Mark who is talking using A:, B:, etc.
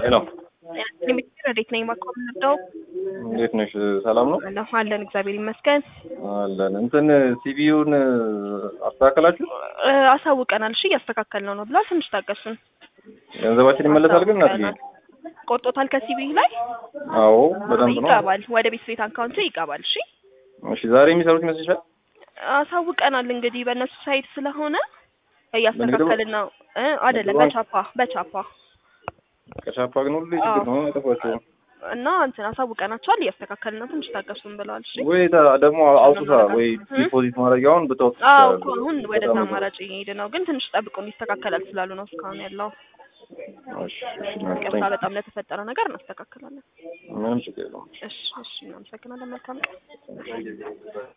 A: ሄሎ
B: ሚኒስትር እንዴት ነኝ? ማቆም ነበር
A: እንዴት ነሽ? ሰላም ነው
B: አለሁ አለን፣ እግዚአብሔር ይመስገን።
A: አለን። እንትን ሲቪውን አስተካከላችሁ?
B: እ፣ አሳውቀናል። እሺ እያስተካከልነው ነው ብሏል። ትንሽ ታገሱን።
A: ገንዘባችን ይመለሳል ግን እናትዬ?
B: ቆርጦታል ከሲቢ ላይ
A: አዎ በደንብ ነው።
B: ይገባል፣ ወደ ቤት ቤት አካውንት ይገባል። እሺ
A: እሺ ዛሬ የሚሰሩት ይመስልሻል?
B: አሳውቀናል። እንግዲህ በእነሱ ሳይት ስለሆነ እያስተካከልን ነው። እ አይደለም
A: በባንክ?
B: በቻፓ በቻፓ
A: ከሻፓ ግን ሁሉ ችግር ነው አይጠፋቸውም
B: እና እንትን አሳውቀናቸዋል። እያስተካከልን ነው። ትንሽ ታገሱን ብለዋል። እሺ
A: ወይ ታ- ደግሞ አውጡታ ወይ ዲፖዚት ማድረጊያውን ብታወጡ
B: አዎ
A: ይችላሉ።
B: እኮ አሁን ወደዛ
A: በጣም
B: አማራጭ እየሄድ ነው፣ ግን ትንሽ ጠብቁን ይስተካከላል ስላሉ ነው እስካሁን ያለው።
A: እሺ፣ እሺ፣ እናት፣
B: ቅርታ በጣም ለተፈጠረው ነገር እናስተካክላለን።
A: ምንም ችግር የለውም።
B: እሺ እሺ፣ እናመሰግናለን። መልካም ቀን።